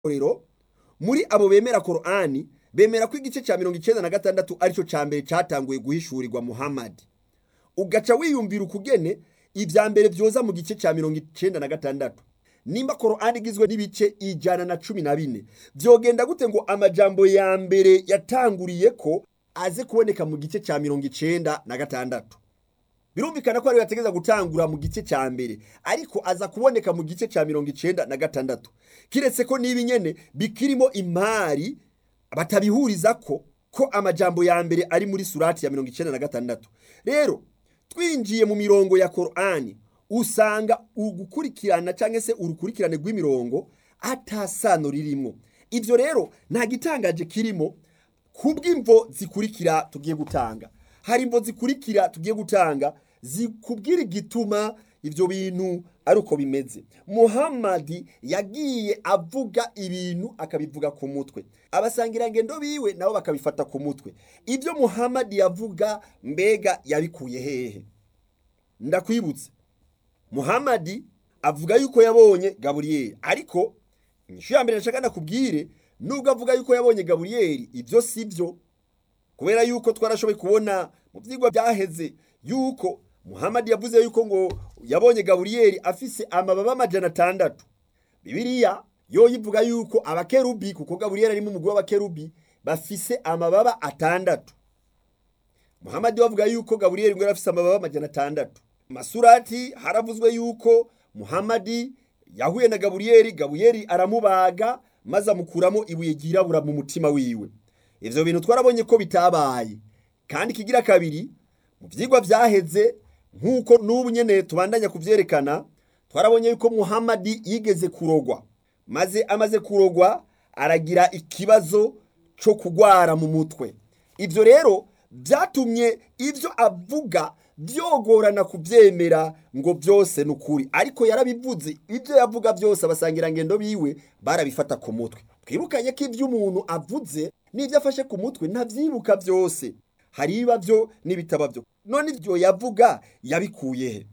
rero muri abo bemera korani bemera ko igice cya mirongo icyenda na gatandatu aricyo cya mbere cyatanguye guhishurirwa muhammadi ugaca wiyumvira ukugene ibya mbere byoza mu gice cya mirongo icyenda na gatandatu nimba korani igizwe n'ibice ijana na cumi na bine byogenda gute ngo amajambo ya mbere yatanguriye ko aze kuboneka mu gice cya mirongo icyenda na gatandatu birumvikana ko ariyo yategeza gutangura mu gice cya mbere ariko aza kuboneka mu gice cya mirongo icyenda na gatandatu kiretse ko n'ibi nyene bikirimo imari batabihuriza ko ko amajambo ya mbere ari muri surati ya mirongo icyenda na gatandatu rero twinjiye mu mirongo ya korani usanga ugukurikirana cyangwa se urukurikirane rw'imirongo atasano ririmo ibyo rero nta gitangaje kirimo kubw'imvo zikurikira tugiye gutanga hari imvo zikurikira tugiye gutanga zikubwira igituma ibyo bintu ari uko bimeze muhammadi yagiye avuga ibintu akabivuga ku mutwe abasangirangendo biwe nabo bakabifata ku mutwe ibyo muhammadi yavuga mbega yabikuye hehe ndakwibutse muhammadi avuga yuko yabonye gaburiyeri ariko inyishu ya mbere nashaka nakubwire nubwo avuga yuko yabonye gaburiyeri ibyo si byo kubera yuko twarashoboye kubona mu byigwa byaheze yuko muhammadi yavuze yuko ngo yabonye gaburiyeri afise amababa amajana atandatu bibiliya yo yivuga yuko abakerubi kuko gaburiyeri arimo umugwi w'abakerubi bafise amababa atandatu muhammadi wavuga yuko gaburiyeri ngo yari afise amababa amajana atandatu masurati haravuzwe yuko muhammadi yahuye na gaburiyeri gaburiyeri aramubaga maze amukuramo ibuye ryirabura mu mutima wiwe ivyo bintu twarabonye ko bitabaye kandi kigira kabiri mu vyigwa vyaheze nk'uko n'ubu nyene tubandanya kuvyerekana twarabonye yuko muhammadi yigeze kurogwa maze amaze kurogwa aragira ikibazo co kugwara mu mutwe ivyo rero vyatumye ivyo avuga byogorana kubyemera ngo byose ni ukuri ariko yarabivuze ibyo yavuga byose abasangirangendo biwe barabifata ku mutwe twibukanye ko ibyo umuntu avuze n'ibyo afashe ku mutwe ntabyibuka byose hari ibiba byo n'ibitaba byo none ibyo yavuga yabikuye he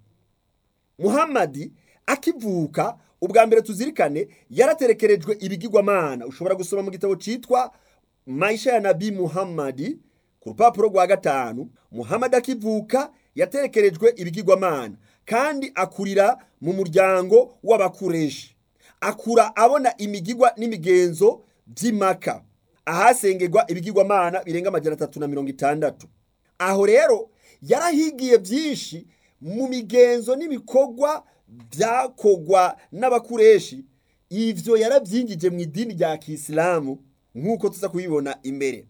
muhammadi akivuka ubwa mbere tuzirikane yaraterekerejwe ibigirwamana ushobora gusoma mu gitabo cyitwa maisha ya nabi muhammadi ku rupapuro rwa gatanu muhammadi akivuka yaterekerejwe ibigirwamana kandi akurira mu muryango w'abakureshi akura abona imigigwa n'imigenzo by'imaka ahasengerwa ibigirwamana birenga amajana atatu na mirongo itandatu aho rero yarahigiye byinshi mu migenzo n'ibikorwa byakogwa n'abakureshi ivyo yarabyingije mu idini rya kisilamu nk'uko tuza kubibona imbere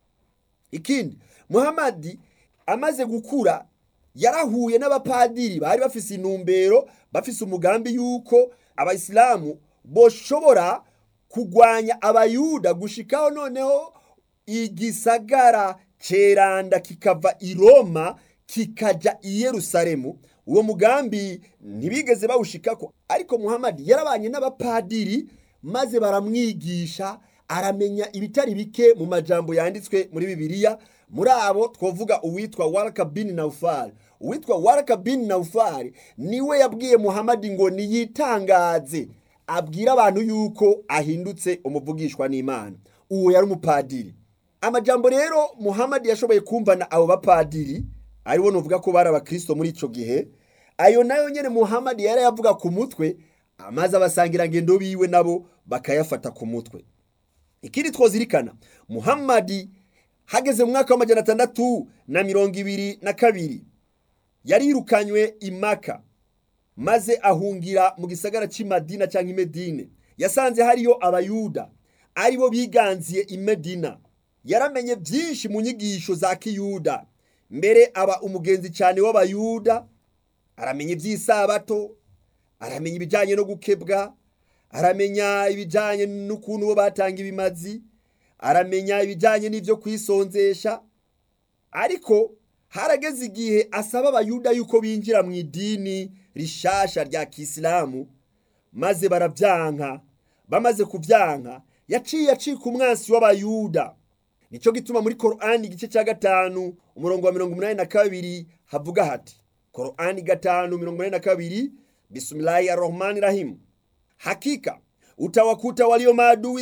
ikindi muhammadi amaze gukura yarahuye n'abapadiri bari bafise intumbero bafise umugambi yuko abayisilamu boshobora kugwanya abayuda gushikaho noneho igisagara ceranda kikava i roma kikaja i yerusalemu uwo mugambi ntibigeze bawushikako ariko muhammadi yarabanye n'abapadiri maze baramwigisha aramenya ibitari bike mu majambo yanditswe muri bibiliya muri abo twavuga uwitwa waraka bin naufal uwitwa waraka bin naufal niwe yabwiye muhammadi ngo niyitangaze abwire abantu yuko ahindutse umuvugishwa n'imana uwo yari umupadiri amajambo rero muhammadi yashoboye kumvana abo bapadiri aribo nuvuga ko bari abakristo muri ico gihe ayo nayo nyene muhammadi yari yavuga ku mutwe amaze abasangirangendo biwe nabo bakayafata ku mutwe ikindi twozirikana muhammadi hageze mu mwaka w'amajana atandatu na mirongo ibiri na kabiri yarirukanywe imaka maze ahungira mu gisagara cy'imadina cyangwa imedine yasanze hariyo abayuda aribo biganziye imedina yaramenye byinshi mu nyigisho za kiyuda mbere aba umugenzi cyane w'abayuda aramenya iby'isabato aramenya ibijyanye no gukebwa aramenya ibijyanye n'ukuntu bo batanga ibimazi aramenya ibijyanye n'ibyo kwisonzesha ariko harageze igihe asaba abayuda yuko binjira mu idini rishasha rya kisilamu maze barabyanka bamaze kubyanka yaciye acika umwansi w'abayuda nicyo gituma muri korani igice cya gatanu umurongo wa mirongo umunani na kabiri havuga hati korani gatanu mirongo inani na kabiri bisimilahi arahmani rahimu hakika utawakuta walio maadui